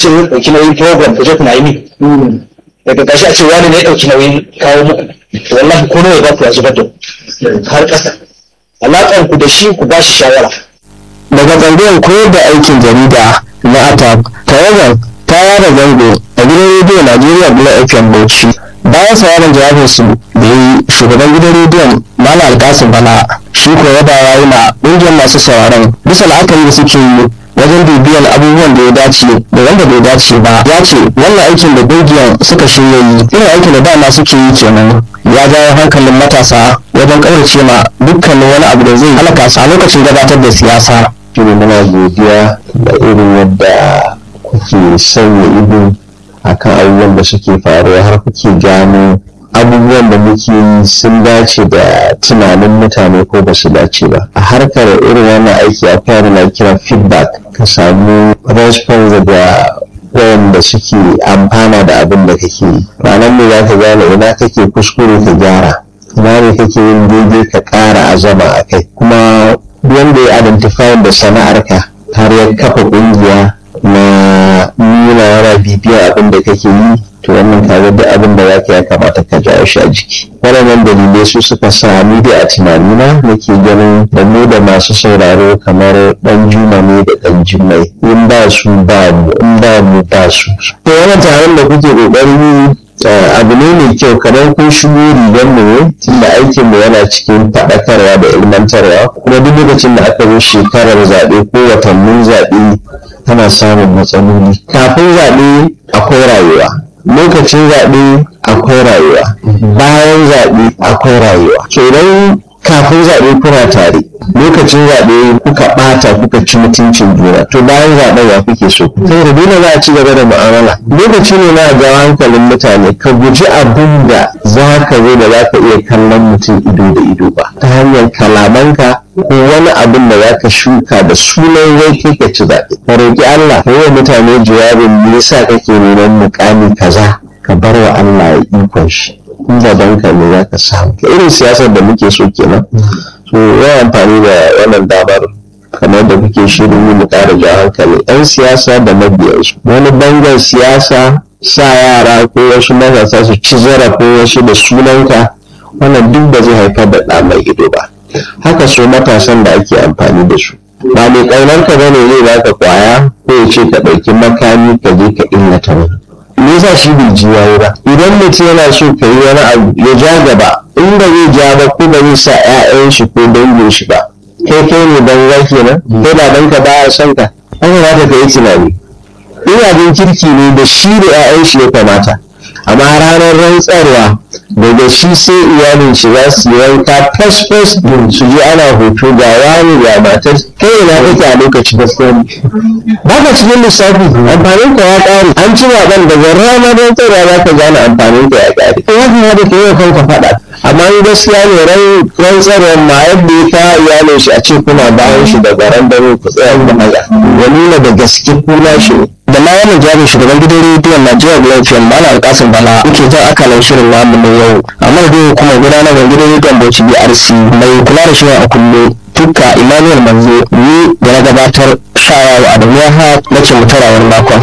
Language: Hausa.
ce mun ɗauki nauyin program ku je kuna yi min daga ƙarshe a ce wani ne ya ɗauki nauyin kawo muku wallahi ko nawa ba ku ya zubar da har ƙasa alaƙar ku da shi ku ba shi shawara daga tsangayar koyar da aikin jarida na atak tawagar ta yada zango a gidan rediyo najeriya bula fm bauchi bayan sauraron jawabin su da yi shugaban gidan rediyon malam alkasim bala shi ko yaba ya yi ma ƙungiyar masu sauraron bisa la'akari da suke yi wajen bibiyan abubuwan da ya dace da wanda bai dace ba ya ce wannan aikin da ƙungiyar suka shirya yi irin aikin da dama suke yi kenan ya jawo hankalin matasa wajen ƙaurace ma dukkanin wani abu da zai halaka su a lokacin gabatar da siyasa shine muna godiya da irin yadda kuke sanya ido akan abubuwan da suke faruwa har kuke gano abubuwan da muke yi sun dace da tunanin mutane ko ba su dace ba a harkar irin wannan aiki akwai abin da kira feedback ka samu response daga wayanda suke amfana da abin da kake yi ranar ne za ka gane ina kake kuskure ka gyara ina ne kake yin daidai ka ƙara azama a kai kuma wanda ya identify da sana'arka har ya kafa ƙungiya na nuna yana bibiyar abin da kake yi to wannan kaga duk abin da za ka ya kamata ka jawo shi a jiki waɗannan dalilai su suka sa ni da a tunanina nake ganin da mu da masu sauraro kamar ɗan juma ne da ɗan jimai in ba su ba mu in ba mu ba su to wannan taron da kuke ƙoƙarin yi abu ne mai kyau kamar kun shigo rigar mu ne tunda aikin mu yana cikin faɗakarwa da ilmantarwa kuma duk lokacin da aka zo shekarar zaɓe ko watannin zaɓe tana samun matsaloli kafin zaɓe akwai rayuwa lokacin zaɓe akwai rayuwa bayan zaɓe akwai rayuwa kenan kafin zaɓe kuna tare lokacin zaɓe kuka ɓata kuka ci mutuncin juna to bayan zaɓen ya kuke so saboda dole za a ci gaba da mu'amala lokaci ne na ga hankalin mutane ka guji abin da za ka zo da za ka iya kallon mutum ido da ido ba ta hanyar kalamanka ko wani abin da za ka shuka da sunan zai kai ka ci zaɓe ka roƙi Allah ka yi wa mutane jawabin me yasa kake neman mukami kaza ka bar wa Allah ya ikon shi in gaban ka ne za ka samu irin siyasar da muke so kenan so ya amfani da wannan damar kamar da kuke shirin yi mu ƙara jawo hankali yan siyasa da mabiyansu wani bangar siyasa sa yara ko wasu matasa su ci zarafin wasu da sunanka wannan duk ba zai haifar da ɗa mai ido ba haka so matasan da ake amfani da su ba mai ƙaunar ka bane zai baka kwaya ko ya ce ka ɗauki makami ka je ka illata wani me yasa shi bai ji yayi ba idan mutum yana so ka yi wani abu ya ja gaba in ba zai ja ba ko ba zai sa 'ya'yan shi ko dangin shi ba kai kai ne dan za kenan kai ba dan ka baya son ka an kamata ka yi tunani in abin kirki ne da shi da 'ya'yan shi ya kamata amma ranar rantsarwa daga shi sai iyalin shi za su yi wanka fes fes su ji ana hoto ga wani ga matar kai ina kake a lokaci da komi ba ka cikin lissafi amfanin ka ya ƙare an ci zaɓen daga ranar rantsarwa za ka gane amfanin ka ya ƙare in haka ya da ka yi kanka faɗa amma in gaskiya ne rantsarwar ma yadda ya kawo iyalin shi a ce kuna bayan shi daga ran dare ku tsaya ku haza ya nuna da gaske kuna shi ne da ma wannan jami'in shugaban gidan rediyon Najeriya Lafiyan Bala Alkasim Bala yake jan akalan shirin namu na yau a madadin hukumar gudanarwar gidan rediyon Bauchi BRC mai kula da shirin a kullum tukka Emmanuel Manzo ni da na gabatar shayawa a duniya ha na ce mutarawar makon.